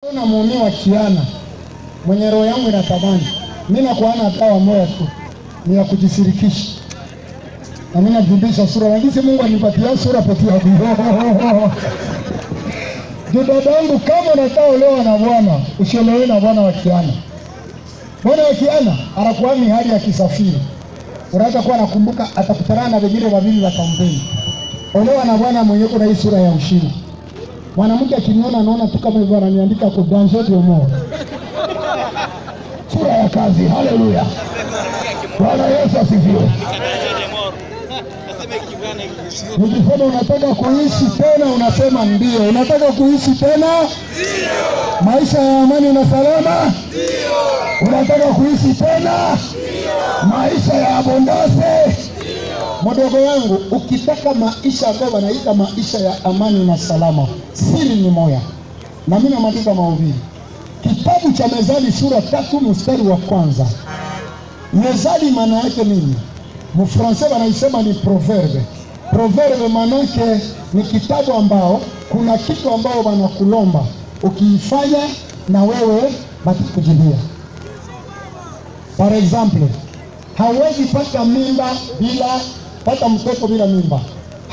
na muuni wa kiana mwenye roho yangu inatamani, mimi nakuana dawa moja tu, ni ya kujisirikisha na mimi navimbisha sura lakini Mungu anipatia sura pekee yake. Ndio dada yangu, kama unataka olewa na bwana, usiolewe na bwana wa kiana. Bwana wa kiana anakuwa ni hali ya kisafiri, unaweza kuwa nakumbuka, atakutana na wengine wawili wa kampeni. Olewa na bwana mwenye kuna hii sura ya ushindi. Mwanamke akiniona anaona tu kama hivyo, ananiandika kwa danger de mort, sura ya kazi. Haleluya, Bwana Yesu asifiwe. Nikisema unataka kuishi tena, unasema ndio. Unataka kuishi tena maisha ya amani na salama? Unataka kuishi tena maisha ya abondase? Mdogo yangu, ukitaka maisha ambayo wanaita maisha ya amani na salama, siri ni moya, na mimi namaliza mahubiri kitabu cha Mezali sura tatu mstari wa kwanza. Mezali maana yake nini? Mfransa wanaisema ni proverbe. Proverbe manake ni kitabu ambao kuna kitu ambao wanakulomba ukiifanya na wewe batakujibia. Par exemple, hawezi pata mimba bila pata mtoto bila mimba.